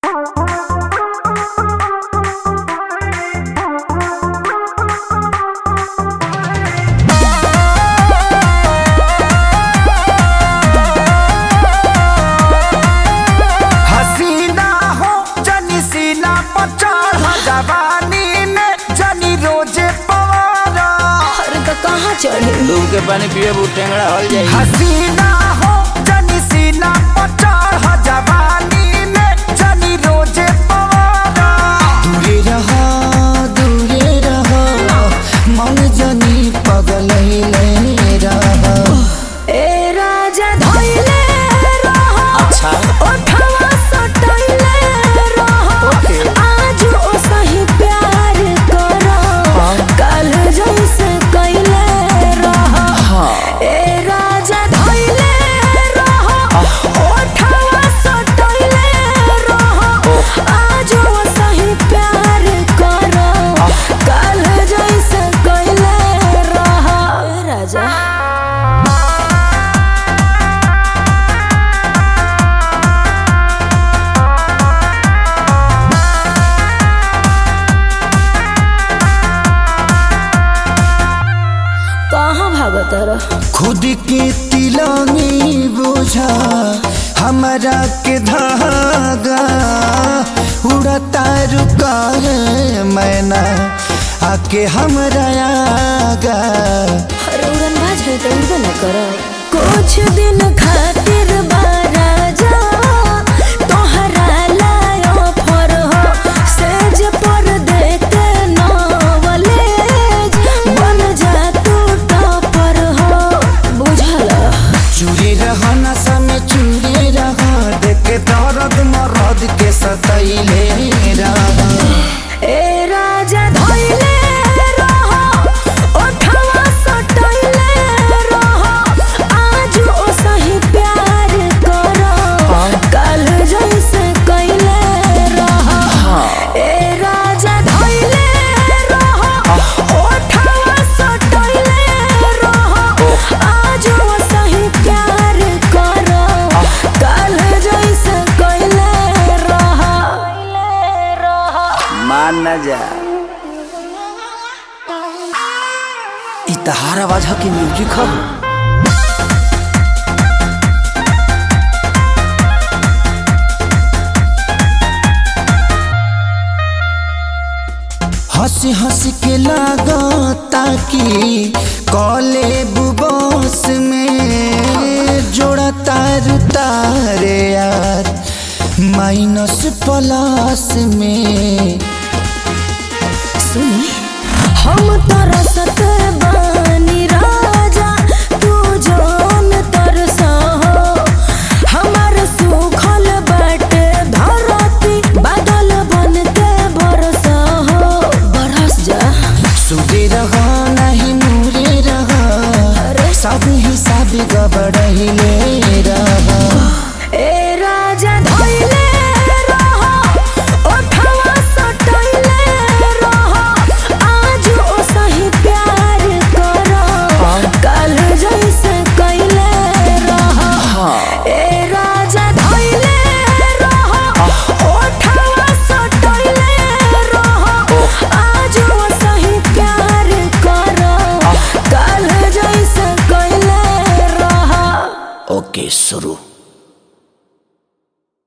हसीना हो जनी सीना पर चढ़ जवानी में जनी रोजे पवारा अरे तो कहाँ चढ़े डूब के पानी पिए बू टेंगड़ा हल जाई हसीना हो जनी सीना पर चढ़ जवानी में जनी रोजे पवारा दूरे रहो दूरे रहो मन जनी पगल रहो ए राजा धइले रहो अच्छा ओठवा सटइले रहो ओके। आज ओ सही प्यार करो कल जैसे कइले रहो ए राजा धइले रहो ओठवा सटइले रहो आज ओ सही प्यार करो कल जैसे कइले रहो ए राजा कहाँ भागत रह खुद के तिलंगी बोझा हमारा के धागा उड़ता रुका है मैना आके हमरा आगा अरे उड़न भाज है तो उड़बे न कर कुछ दिन खातिर बाराजा तोहरा लायो फर हो सेज पर देते नवलेज बन जा तू टॉपर हो बुझल चूरी रह नशा में चूरी रह देख दर्द मरद के सतैले रह ए राजा धइले रहो ओठवा सटइले रहो आज ओ सही प्यार करो कल जैसे कइले रहो ए राजा धइले रहो ओठवा सटइले रहो आज ओ सही प्यार करो कल जैसे कइले रहो मान न जा इ तहार आवाज ह कि म्यूजिक ह हंसी हंसी के लागता कि कॉले बुबोस में जोड़ा तार तारे यार माइनस प्लस में सुनी हम तरसत